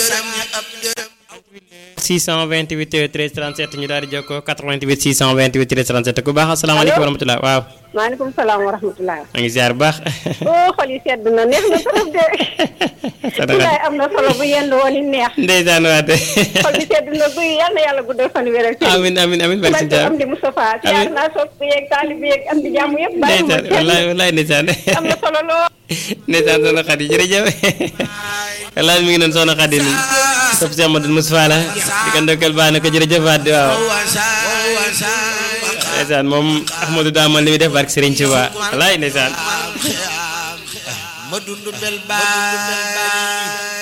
628 13 37 ñu daal di jokkoo 88 628 13 37 ku baax asalaamaaleykum wa rahmatulah waaw. maaleykum salaam wa rahmatulah. maa ngi ziar bu baax. oh xol yi sedd na neex na trop de. Sulaay am na solo bu yenn woon it neex. ndeysaan waate. xol yi sedd na guy yal na yàlla guddal fan wér ak amiin amiin amiin barke si am di Moustapha siyaar naa sopp yeeg taalib yeeg am di jàmm yëpp. bàyyi ma ndeysaan wallaay wallaay ndeysaan. am na solo lool. ndeysaan soxna Xadi jërëjëf wallaay mi ngi doon soxna Xadi ni sopp si Amadou Moustapha la di ko ndokkal baax na ko jërëjëf waat di waaw ndeysaan moom Ahmadou daa man li muy def barke Serigne Touba wallaay ndeysaan ma dund bel baay